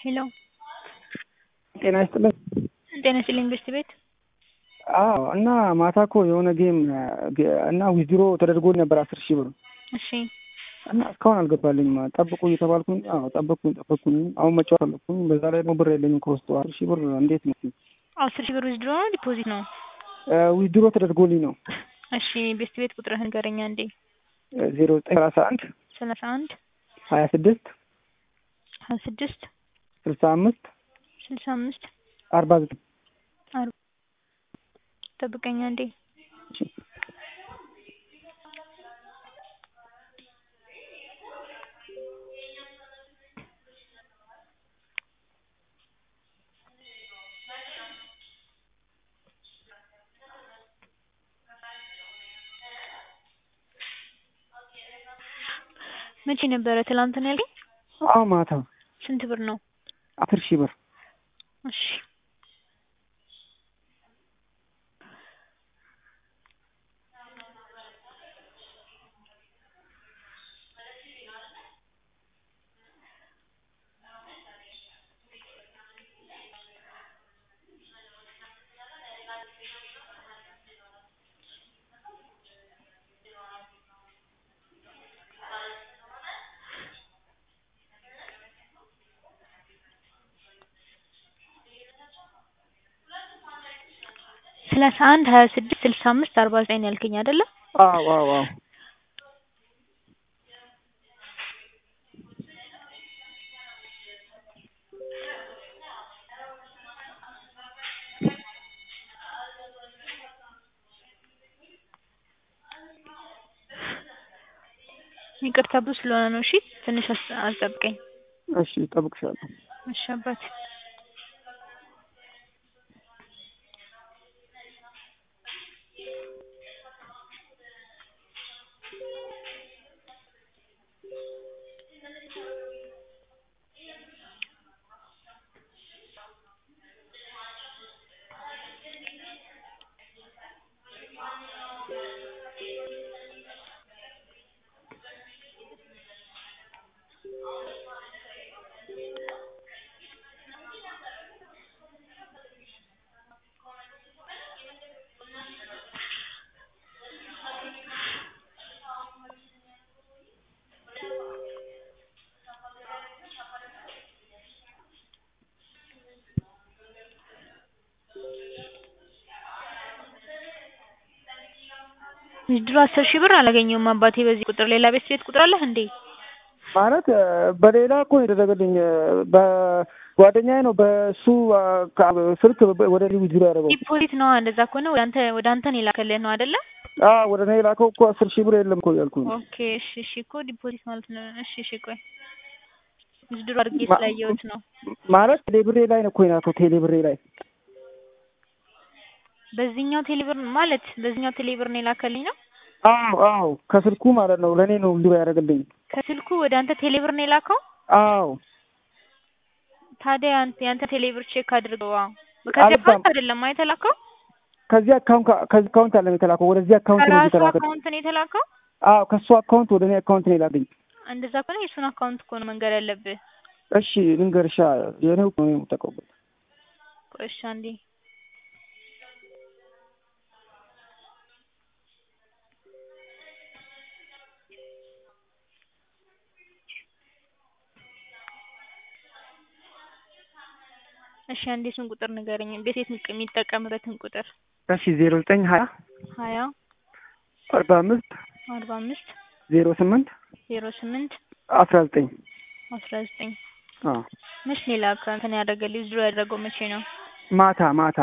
ሄሎ ጤና ይስጥልን። ጤና ይስጥልኝ ቤስት ቤት አዎ እና ማታ እኮ የሆነ ጌም እና ዊዝድሮ ተደርጎ ነበር አስር ሺህ ብር እሺ እና እስካሁን አልገባልኝም። ጠብቁ እየተባልኩኝ አዎ ጠበቅኩኝ ጠበቅኩኝ። አሁን መጫወት ፈለኩኝ። በዛ ላይ ደግሞ ብር የለኝም ከውስጡ አስር ሺህ ብር እንዴት ነው? አስር ሺህ ብር ዊዝድሮ ነው ዲፖዚት ነው? ዊዝድሮ ተደርጎልኝ ነው። እሺ ቤስት ቤት ቁጥርህን ንገረኛ እንዴ። ዜሮ ዘጠኝ ሰላሳ አንድ ሰላሳ አንድ ሀያ ስድስት ሀያ ስድስት ስልሳ አምስት ስልሳ አምስት አርባ ዘጠኝ አርባ ጠብቀኛ እንዴ። መቼ ነበረ? ትላንት ነው ያልከኝ? አዎ ማታ ስንት ብር ነው? አስር ሺህ ብር እሺ ሰላሳ አንድ ሀያ ስድስት ስልሳ አምስት አርባ ዘጠኝ ያልከኝ አይደለ? አዎ አዎ አዎ ይቅርታ ብዙ ስለሆነ ነው። እሺ ትንሽ አስ- አስጠብቀኝ። እሺ እጠብቅሻለሁ። እሺ አባቴ ዊዝድሮ አስር ሺህ ብር አላገኘሁም አባቴ። በዚህ ቁጥር ሌላ ቤት ቤት ቁጥር አለህ እንዴ? ማለት በሌላ እኮ የተደረገልኝ በጓደኛዬ ነው። በሱ ስልክ ወደ እኔ ዊዝድሮ ያደረገው ዲፖዚት ነው። እንደዛ ከሆነ ወደ አንተ ወደ አንተ ነው የላከልህ ነው አይደለ? አዎ ወደ እኔ የላከው እኮ አስር ሺህ ብር የለም እኮ እያልኩኝ ነው። ኦኬ እሺ እሺ እኮ ዲፖዚት ማለት ነው። እሺ እሺ ቆይ ዊዝድሮ አድርጌ ስላየሁት ነው። ማለት ቴሌብሬ ላይ ነው እኮ የላከው ቴሌብሬ ላይ በዚህኛው ቴሌብር ማለት በዚህኛው ቴሌብር ነው የላከልኝ ነው። አዎ አዎ ከስልኩ ማለት ነው ለእኔ ነው ዊዝድሮ ያደረገልኝ። ከስልኩ ወደ አንተ ቴሌብር ነው የላከው። አዎ ታዲያ አንተ ያንተ ቴሌብር ቼክ አድርገው። አዎ ከዚህ አልባም። አካውንት አይደለም የተላከው፣ ከዚህ አካውንት ከዚህ አካውንት አለም የተላከው ወደዚህ አካውንት ነው ከራሱ የተላከው። አካውንት ነው የተላከው። አዎ ከሱ አካውንት ወደ እኔ አካውንት ነው የላከኝ። እንደዛ ከሆነ የሱን አካውንት እኮ ነው መንገድ ያለብህ። እሺ ልንገርሻ የኔው ነው የምጠቀሙበት ቆይ እሺ አንዴ እሺ አንዴ እሱን ቁጥር ንገረኝ። ቤት የት የሚጠቀምበትን ቁጥር እሺ ዜሮ ዘጠኝ ሀያ ሀያ አርባ አምስት አርባ አምስት ዜሮ ስምንት ዜሮ ስምንት አስራ ዘጠኝ አስራ ዘጠኝ አዎ መች ነው የላከው? እንትን ያደረገልኝ ዊዝድሮ ያደረገው መቼ ነው? ማታ ማታ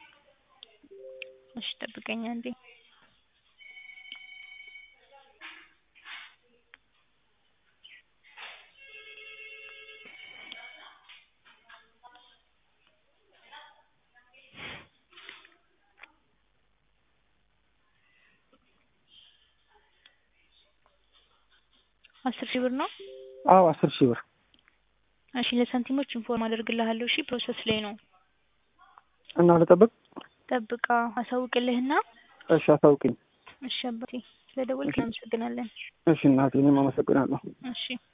እሺ ጠብቀኝ አንዴ አስር ሺህ ብር ነው። አዎ አስር ሺህ ብር እሺ ለሳንቲሞች ኢንፎርም አደርግልሃለሁ። እሺ ፕሮሰስ ላይ ነው። እና ልጠብቅ? ጠብቃ አሳውቅልህና እሺ አሳውቅኝ። እሺ አባቴ ስለደወልክ እናመሰግናለን። እሺ እናቴ እኔም አመሰግናለሁ። እሺ